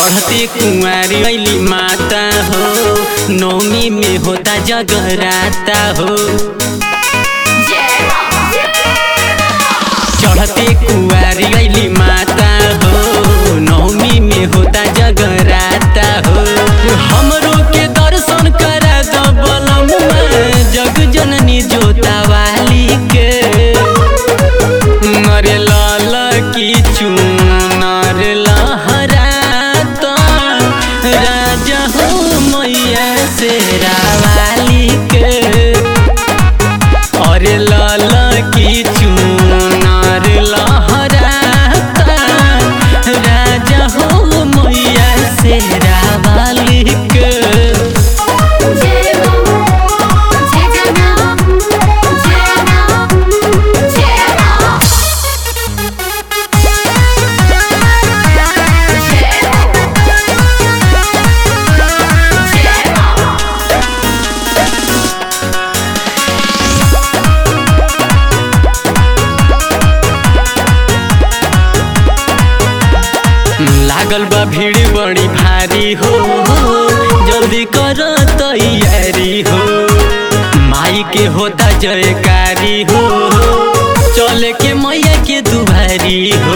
चढ़ते कुंवारी अली माता हो नौमी में होता जगराता हो चढ़ते कुंवारी अली माता हो नौमी में होता जगराता हो हमरो के दर्शन करा दो बलमुआ जग जननी जोता वाली के नरे लाल की चुनर लहराता राजा हो मैया से रावाली के अरे लाल की चुनर लहराता राजा हो मैया से रावाली के जय हो जय जना जय नाम जय राम जय हो जय राम लागल बा भीड़ बड़ी भारी हो जल्दी कर तैयारी हो माई के होता जयकारी हो चले के मैया के दुभारी हो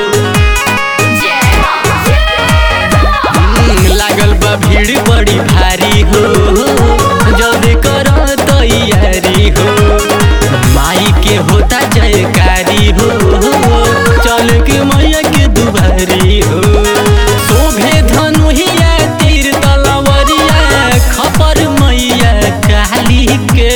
जय राम जय राम हम्म, लागल बा भीड़ बड़ी भारी हो जल्दी कर तैयारी हो माई के होता जयकारी हो चल के मैया के दुभारी हो शोभे धनुहिया तीर तलवरिया खपर मैया काली के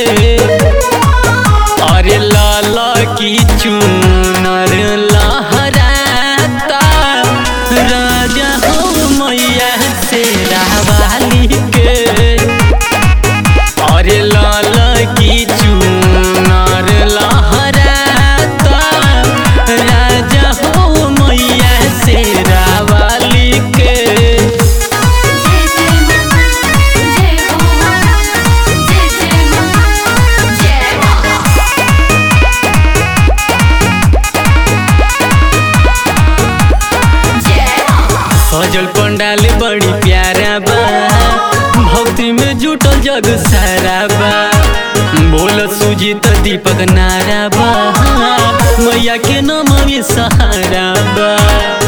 अरे लाल की चुनर लहराता राजा हो मैया से रावाली के अरे लाल की चुनर लहराता राजा हो मैया से रावाली के जय जय मां जय हो मां जय जय मां जय राम जय राम सजल पंडाल बड़ी प्यारा बा भक्ति में जुटल जग सारा बा बोल सुजीत दीपक नारा बा मैया के नाम में सहारा बा